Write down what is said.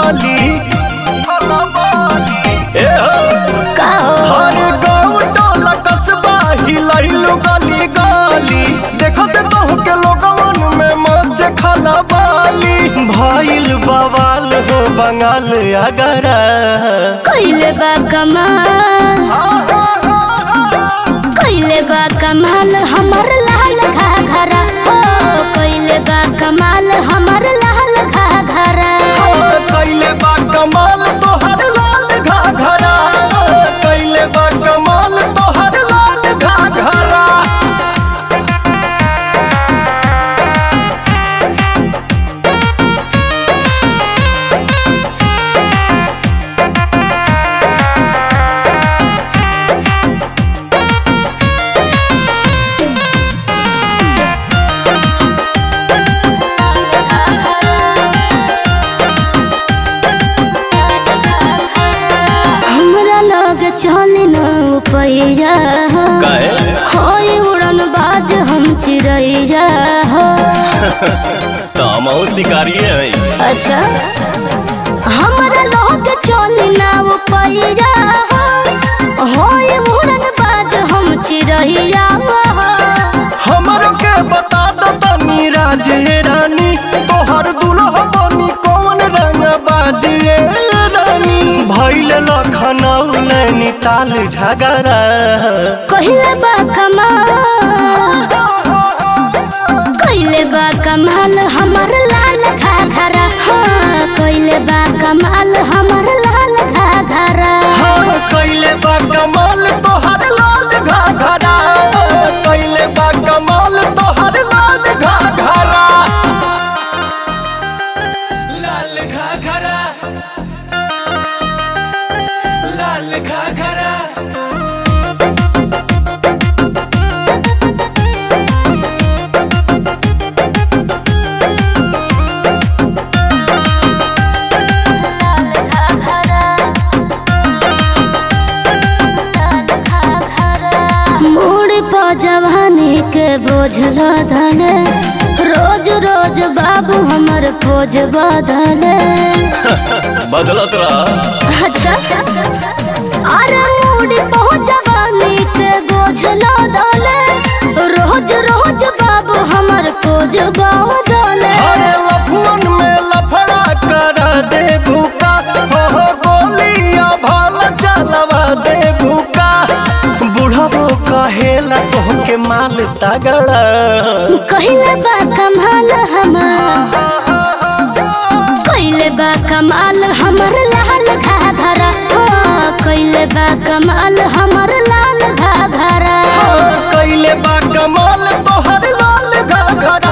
बाली ए हो का हो हर गाँव टोला कस्बा हिलैलु गली गली देखत तोह के लोगवन में मच खाना बाली भइल बवाल हो बंगाल अगरा कइले बा कमाल कइले बा कमाल हमर लाल घाघरा हो कइले बा कमाल हमर लाल घाघरा कैले बा कमाल तोहर लाल घाघरा कैले बा कमाल तोहर लाल घाघरा हमरा लग चल न पैया काहे? होय उड़न बाज हम चिड़ैया हो तामो शिकारी है अच्छा हमरा लग चल न पैया होय उड़न बाज हम चिड़ैया हो हमरो के बता दो तनी राजे रानी तोहर दुल्हा बनी कौन रंग बाजिए रानी भइल लखनऊ नैनीताल झगड़ा कहिले बा कमाल कहिले बा कमाल हमर लाल घाघरा हाँ कहिले बा कमाल हमर लाल घाघरा हाँ कैले बा कमाल तोहर लाल घाघरा कैले बा कमाल तोहर लाल घाघरा लाल घाघरा लाल घाघरा लाल घाघरा लाल घाघरा मोड़ पर जवानी के बोझल धले रोज रोज बाबू हमर पोज बदले बदलत रहा अच्छा अरे मूडी बहुत जवानी के बोझलो दले रोज रोज बाबू हमर कोज दले अरे लफुअन में लफड़ा कर दे भूका हो हो गोलिया भाल चलवा दे भूका बुढ़बो कहेला तोहके माल तगड़ा कहिले बा कमाल हमर कहिले बा कमाल हमर लाल घाघरा हो कहिले बा कमाल हमर लाल घाघरा कैले बा कमाल तोहर लाल घाघरा